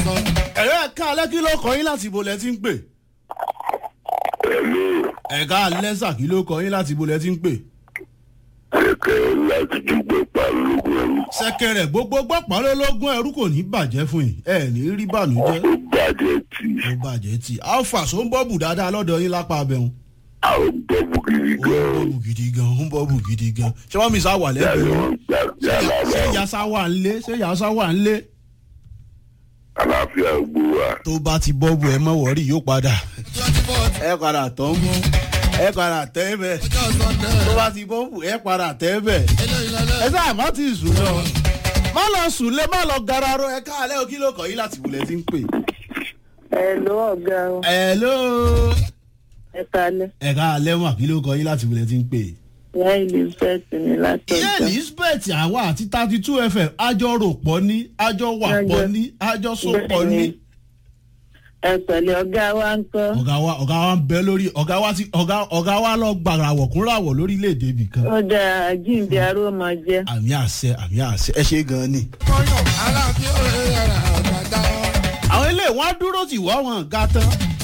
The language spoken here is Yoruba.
kan. ẹ̀rọ ẹ̀ka alẹ́ kí ló kọ yín láti ibo lẹ ti ń pè. Ẹ̀mí ẹ̀ka alẹ́sà kí ló kọ yín láti ibo lẹ ti ń pè. kẹ̀kẹ́ láti dúpẹ́ pàlógún ẹ̀rú. sẹ́kẹ̀rẹ̀ gbogbo gbọ́pọ̀ lólógún ẹrú kò ní bàjẹ́ fún yín ẹ̀ ní rí bànújẹ́ Ó bàjẹ́ tì. ó bàjẹ́ tí alpha so ń bọ́ọ̀bù dáadáa lọ́dọ̀ yín lápá abẹ́hùn. Àwọn gbọ́bù gidi ó ń gan-an. bọ́ọ̀bù gidi gan ó ń bọ́ọ̀bù gidi gan ṣé wọ́n mi sá wà Yàrá lẹ́gbẹ̀ẹ́ wọn gbà yàrá ṣé wọn. yasa wà ń lé ṣé yasa wà ń lé Àlàáfíà gbó wa. tó bá ti bọ́ọ̀bù ẹ mọ̀ wọ́rí yóò padà twenty four ẹ padà tọ́ ń bọ́ ẹ padà tẹ́ bẹ́ẹ̀ ọjọ́ sunday. tó bá ti bọ́ọ̀bù ẹ padà tẹ́ bẹ́ẹ̀ eléyìí lọ́lẹ́. ẹ sáà má ti sùn lọ má lọ sùn lé má lọ gararo ẹ káàlẹ́ o kí ló kọ̀ yín láti wulẹ̀ tí ń pè. Hello ọ̀gá o, hello ẹ kalẹ̀. ẹ káàlẹ́ mà kí ló kọ̀ yín láti wulẹ̀ tí ń pè. Ìyá Elizabeth ni láti ìyá ọjà. elizabeth àwa àti thirty two fm àjọ rò pọ̀ ní àjọ wà pọ̀ ní àjọ so pọ̀ ní. Ẹ pẹ̀lẹ́ ọ̀gá wa ń kọ́. ọ̀gá wa ọ̀gá wa ń bẹ lórí ọ̀gá wa ti ọ̀gá ọ̀gá wa lọ gbàràwọ̀ kúnràwọ̀ lórílẹ̀‐èdè ibì kan. Ó dáa jíǹde aró máa jẹ́. àmì àṣẹ àmì àṣẹ ẹ ṣe gan ni. kọ́yọ̀ aláàfin òye yàrá àgbàdá. àwọn ilé wọn á dúró tì wọ́ wọn ga tán